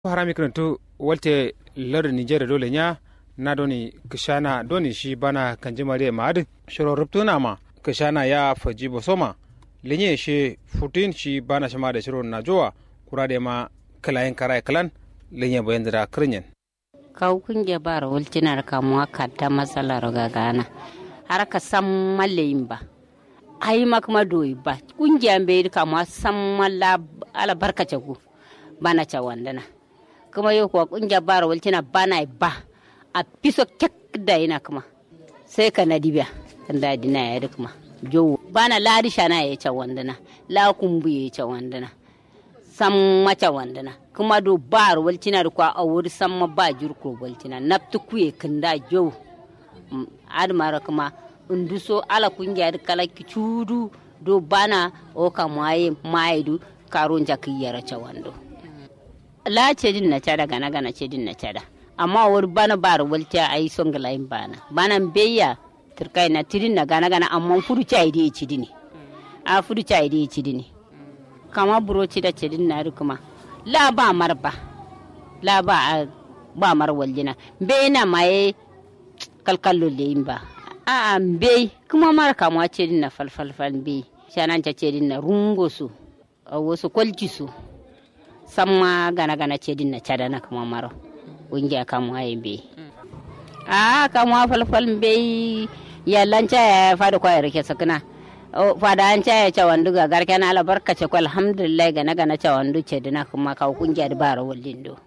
harami karantu walte lar nigeria dole nya na doni kishana doni shi bana kanji mare maad shiro ruptuna ma kishana ya faji bosoma linye shi futin shi bana shima da shiro na jowa kurade ma kalayin karai kalan linye bayan da kirnyen kaw kunge bara wultinar kamuwa kadda matsalar gagana har ka san malayin ba ai makma doyi ba kungiya bai kamuwa san malla ala barkace ku bana ca wandana kuma yau kuwa kungiya bara wultina bana ba a piso kek da ina kuma sai ka na dibiya kan da dina ya kuma jowo bana ladi shana ya ca wandana la kumbu ya ca wandana san maca wandana kuma do bar waltina da kwa a wuri san ma ba jirko waltina naftu kuye kinda jowo admara kuma unduso ala kungiya da kala kicudu do bana o ka maye maidu karon jakiyara ca wando la ce din na cada gana gana ce din na cada amma wuri bana bar walta ai son galayin bana bana beya turkai na tirin na gana gana amma fudu ca ide ci dini a fudu ca ide ci dini kama buroci da ce din na kuma la ba mar ba la ba ba mar waljina be na maye kalkallo le yin ba a a be kuma mar kama ce din na falfalfal be shanan ta ce din na rungo su a wasu kwalci su samma gana gana ce din na cada na kuma maro ungiya kama yin be a kama falfal be yallanca ya fada kwaya rike sakina fada an caya cawandu ga garke na albarka ce ko alhamdulillah ga na gana cawandu ce dina kuma ka kungiya da bara wallin do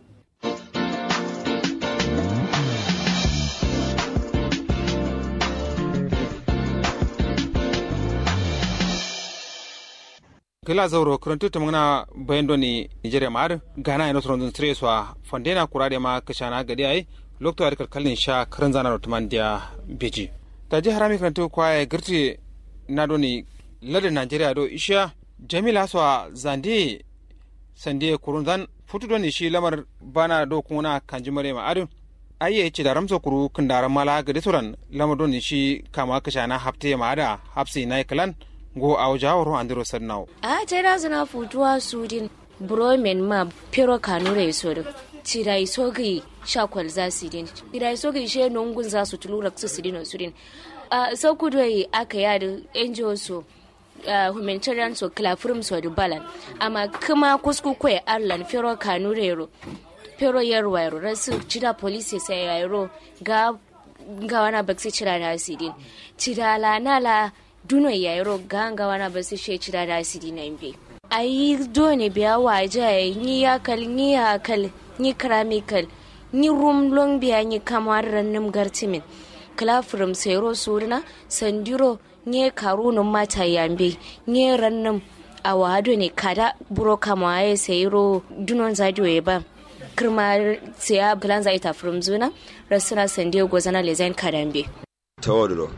kila zauro karantu ta magana bayan doni nigeria ma'ar gana ina tsoron zun sire suwa fandena kurade ma kashana gadi ai lokto ar kalkalin sha karan zana rotuman dia beji ta ji harami karantu kwaye girti na doni ladin nigeria do isha jamila suwa zande sande kurun zan futu doni shi lamar bana do kuna kanji mare ma'ar ayye ce da ramsa kuru kindaran mala gadi suran lamar doni shi kama kashana hafte ma'ada hafsi na kalan go a jawaro andiro sarnaw a tera zana futuwa sudin bromen ma pero kanure so da tira iso gi shakwal za su din tira iso gi she nungun za su tulura su su din su din a sau kudu yi aka yada NGO so humanitarian so clafrum so da balan amma kuma kusku kwe arlan pero kanure ro pero yarwa yaro rasu cida police sai yaro ga ga wana baksi cira da sidin cida la nala duno yairo ganga wana basi she cira da sidi na imbe ayi dole biya waje ni ya kal ni ya kal ni kramikal ni rum long biya ni kamar rannum gartimin klafrum sero surna sandiro ni karunun mata yambe ni rannum a wado ne kada buro kama ya sayiro dunon zadio ya ba kirma siya plan zai ta from zuna rasuna sandiyo gozana lezain kadambe tawadro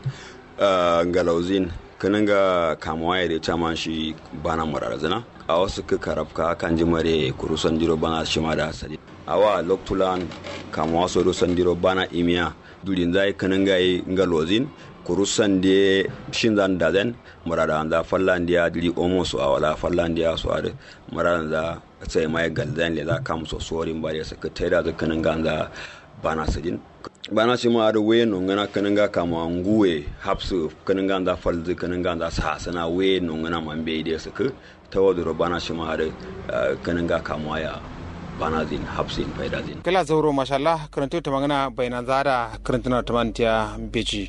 Uh, ngalauzin kanin ga kamuwa ya da man shi bana murarazana a wasu ka karafka kan ji mare kurusan jiro bana shi ma da hasadi a wa loktulan kamuwa so rusan jiro bana imiya durin zai kanin ga yi ngalozin kurusan da shin zan da zan murada da fallan da dili omo su a wala fallan da su a da murada da sai mai galzan le za kam so sorin ba da saka taida da kanin ga da bana sadin bana shi ma da waye no ngana kananga kama nguwe hapsu kananga da falzi kananga da sa sana waye no ngana man be ide suka tawaduro bana shi ma da kananga kama ya bana zin hapsin faida zin kala zauro mashallah karanto ta magana bayanan zada karantuna ta mantiya beji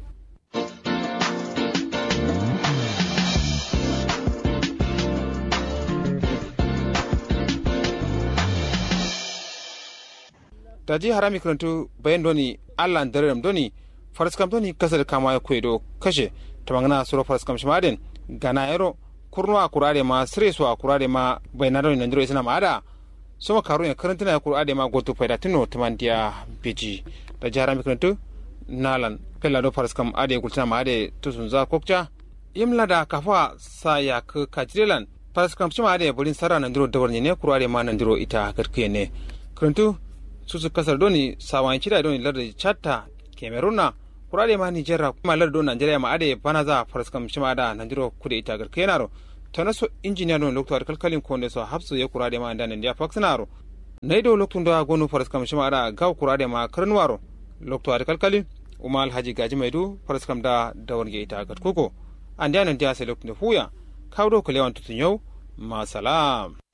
da ji harami karantu bayan doni allah darem doni faraskam doni kasar kama ya kwedo kashe ta magana suro faraskam shimadin gana yaro kurnuwa kurare ma siresu a kurare ma bayan doni nanjiro isna ma ada soma karu ya karantuna ya kurare ma gotu faida tino tamandiya beji da ji harami karantu nalan pella do faraskam ade kultina ma ade tusun za kokca yimla da kafa sa ya ka kajirelan faraskam shima ade bulin sara nanjiro dawar ne kurare ma nanjiro ita garkiye ne karantu susu kasar doni sawan cida doni larda chatta kemeruna kurade ma nigeria kuma larda don nigeria ma ade bana za faraskam shima da nanjiro kude ita gar kenaro tana so injiniya don lokto kalkalin konde so hapsu ya kurade ma da nan dia faxnaro naido loktun da gonu faras kam shima ada gaw kurade ma karnwaro lokto ada kalkali uma alhaji gaji maidu faras kam da dawon ge ita gat kuko andi anan dia sai loktun fuya kawdo kulewan tutun yau ma salam